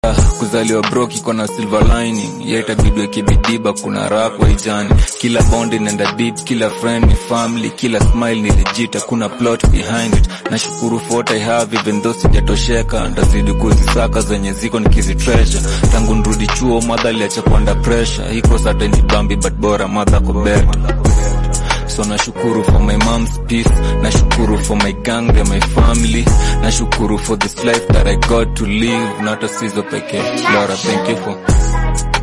kuzaliwa broki kona silver lining ya itabidwe kibidiba kuna raha kwa ijani kila bond inaenda deep kila friend ni family kila smile ni legit kuna plot behind it nashukuru for what I have even though sijatosheka ndazidi kuzisaka zenye ziko nikizitreasure tangu nrudi chuo madha aliacha kuanda pressure iko sata ni bambi but bora madha ko better so nashukuru for my mom's peace nashukuru for my gang and my family nashukuru for this life that i got to live not a sizo pekee lora thank you for